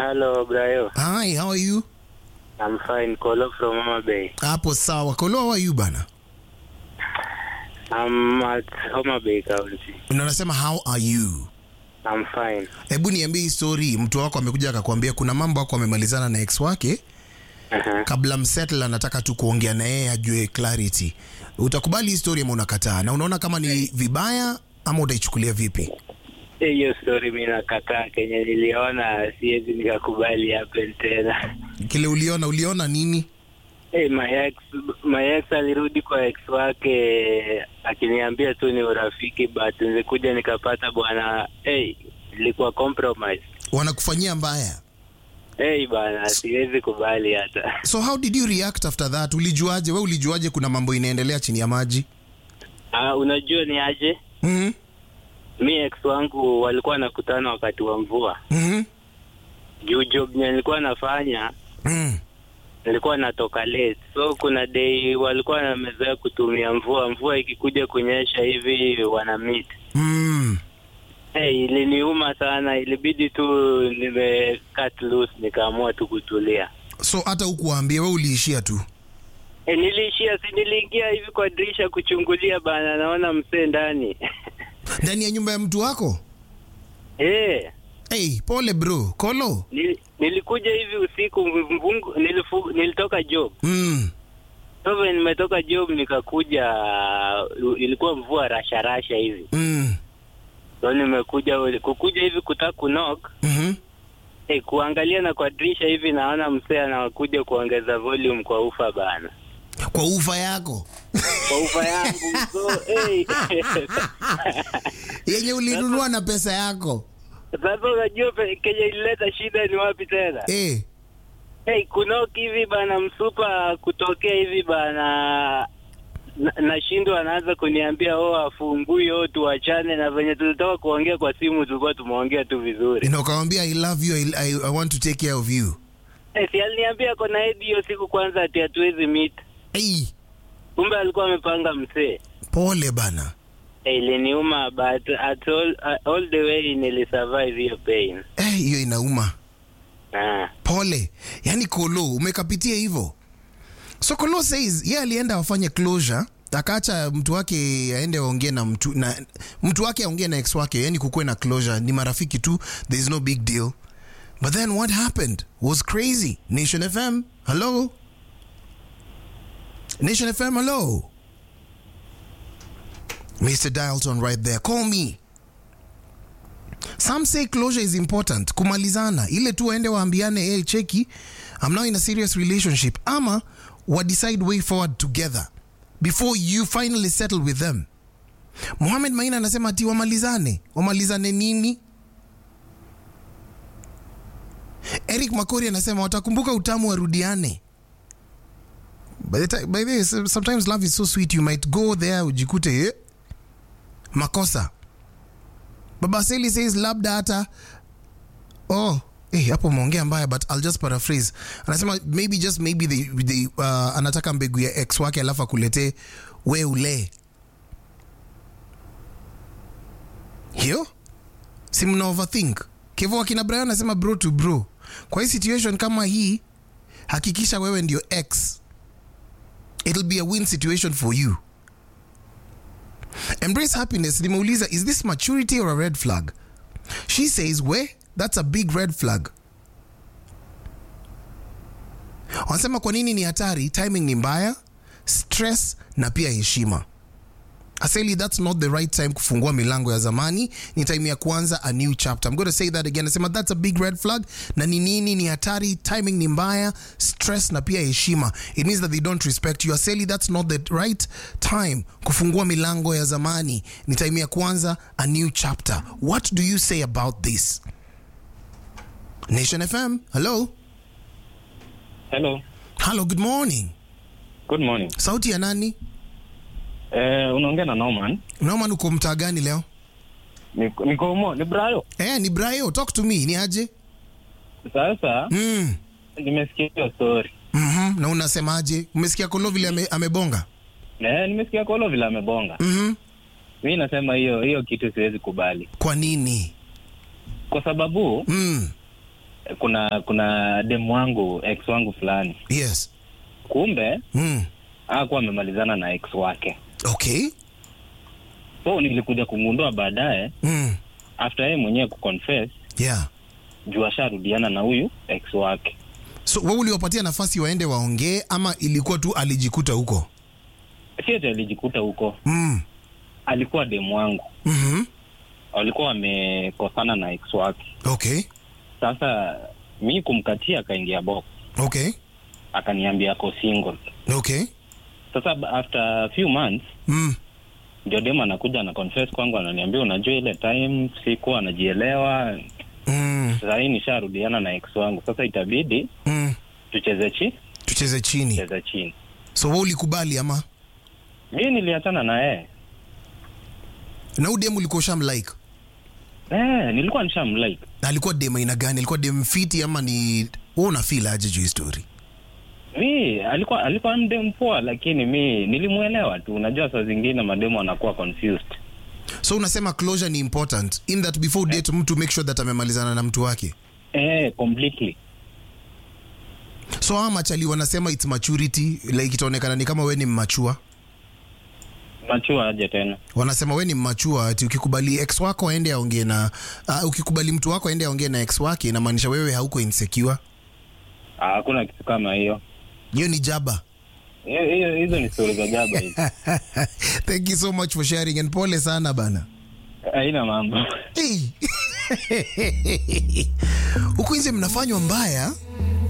Hello, Brayo. Hi, how are you? I'm fine. Kolo from Mama Bay. Hapo sawa. Kolo, how are you bana? I'm at Homa Bay County. Na unasema how are you? I'm fine. Hebu niambie hii story. Mtu wako amekuja akakwambia kuna mambo wako amemalizana na ex wake, Uh-huh. kabla msettle anataka tu kuongea na yeye ajue clarity. Utakubali hii story ama unakataa? Na unaona kama ni vibaya ama utaichukulia vipi? Eh, Hiyo story mimi nakataa. Kenye niliona siwezi nikakubali happen tena. Kile uliona, uliona nini? Hey, my ex, my ex alirudi kwa ex wake akiniambia tu ni urafiki, but nilikuja nikapata bwana, hey, ilikuwa compromise. Wanakufanyia mbaya. Hey bana, siwezi kubali hata. So how did you react after that? Ulijuaje? We ulijuaje kuna mambo inaendelea chini ya maji? Ah, unajua ni aje? Mhm. Mi ex wangu walikuwa nakutana wakati wa mvua. Mhm. Juu job nye nilikuwa nafanya Mm. nilikuwa natoka late, so kuna day walikuwa wamezoea kutumia mvua. Mvua ikikuja kunyesha hivi wana meet. Mm. Hey, iliniuma sana, ilibidi tu nime cut loose, nikaamua tu kutulia. So hata hukuwaambia, we uliishia tu. E, niliishia si niliingia hivi kwa dirisha kuchungulia bana, naona msee ndani Ndani ya nyumba ya mtu wako? Eh, Hey, pole bro. Kolo. nil, nilikuja hivi usiku mvungu, nilifu, nilitoka job Mm. so when nimetoka job nikakuja, uh, ilikuwa mvua rasha rasha hivi, Mm. so nimekuja kukuja hivi kutaka kunok Mhm. hey, kuangalia na kwa dirisha hivi naona msee anakuja kuongeza volume kwa ufa bana, Kwa ufa yako. kwa ufa yangu so hey. Yenye ulinunua na pesa yako. Sasa unajua pe- kenye ilileta shida ni wapi tena? Eh. Hey, kunoki hivi bana, msupa kutokea hivi bana, na- nashindwa anaanza kuniambia oh, afungui oh, tuachane, na venye tulitoka kuongea kwa simu tulikuwa tumeongea tu vizuri. Na ukamwambia I love you, I, I, I want to take care of you. Hey, si aliniambia kona hedi hiyo siku kwanza ati hatuwezi meet, Hey, kumbe alikuwa amepanga msee. pole bana. Hey, iliniuma but at all, all the way nilisurvive hiyo pain. Eh, hiyo inauma. Ah. Pole. Yaani Kolo umekapitia hivyo. So Kolo says yeye alienda wafanye closure akaacha mtu wake aende aongee na mtu na mtu wake aongee na ex wake, yani kukuwe na closure, ni marafiki tu, there is no big deal. But then what happened was crazy. Nation FM, hello. Nation FM, hello. Mr. Dialton right there. Call me. Some say closure is important. Kumalizana. Ile tu waende waambiane, hey, cheki, I'm now in a serious relationship. Ama wa decide way forward together before you finally settle with them. Mohamed Maina anasema ati wamalizane. Wamalizane nini? Eric Makori anasema watakumbuka utamu warudiane. By the time, by the way, sometimes love is so sweet you might go there ujikute eh, makosa. Baba Seli says labda hata oh eh, hapo umeongea mbaya but I'll just paraphrase. Anasema maybe just maybe they, they, uh, anataka mbegu ya ex wake alafu akuletee we ule hiyo si mna overthink kevo akina Brian anasema bro to bro kwa hii situation kama hii hakikisha wewe ndio ex it'll be a win situation for you Embrace happiness. Nimeuliza, is this maturity or a red flag? She says, we, that's a big red flag. Wanasema kwa nini ni hatari? Timing ni mbaya, stress na pia heshima. Aseli, that's not the right time kufungua milango ya zamani, ni time ya kuanza a new chapter. I'm going to say that again. Nasema that's a big red flag na ni nini ni hatari, timing ni mbaya, stress na pia heshima. It means that they don't respect you. Aseli, that's not the right time kufungua milango ya zamani, ni time ya kuanza a new chapter. What do you say about this? Nation FM, hello. Hello. Hello, good morning. Good morning. Sauti ya nani? Eh, unaongea na Norman. Norman, uko mtaa gani leo? Niko niko mo, ni Brayo. Eh, ni Brayo, talk to me. Ni aje? Sasa Mm. nimesikia hiyo story. Mhm. Na unasemaje? Umesikia Kolo vile ame, amebonga? Eh, nimesikia Kolo vile amebonga. Mhm. Mimi nasema hiyo hiyo kitu siwezi kubali. Kwa nini? Kwa sababu Mm. kuna kuna demu wangu ex wangu fulani, yes kumbe mm. hakuwa amemalizana na ex wake, okay so nilikuja kugundua baadaye mm. after yeye mwenyewe kuconfess yeah juu asharudiana na huyu ex wake. so wewe uliwapatia nafasi waende waongee ama ilikuwa tu alijikuta huko Si ati alijikuta huko, mm. alikuwa demu wangu, mm-hmm. walikuwa wamekosana na ex wake. okay Sasa mi kumkatia, akaingia box, okay akaniambia ako single. okay Sasa ba- after a few months mm. ndio demu anakuja na confess kwangu, ananiambia unajua, ile time sikuwa anajielewa, Mm. sasa hii nisharudiana na ex wangu, sasa itabidi Mm. tucheze chi tucheze chini cheze chini. so wewe ulikubali ama Mi niliachana na yeye na huyu dem ulikuwa ushamlike eh, nilikuwa nishamlike na alikuwa dem aina gani alikuwa dem fiti ama ni wewe una feel aje juu hii story mi alikuwa alikuwa mdemu poa, lakini mi nilimwelewa tu. Unajua saa zingine mademu anakuwa confused. so unasema closure ni important in that before date mtu make sure that amemalizana na mtu wake Eh, completely. so hawa machali wanasema its maturity like itaonekana ni kama we ni mmachua Machua aje tena. wanasema we ni mmachua ati ukikubali ex wako aende aongee na uh, ukikubali mtu wako aende aongee na ex wake inamaanisha wewe hauko insecure Ah, Hakuna kitu kama hiyo. hiyo ni jaba Hiyo- hiyo- Hizo ni stori za jaba hizi. thank you so much for sharing and pole sana bana Haina mambo. Hey. huku nje mnafanywa mbaya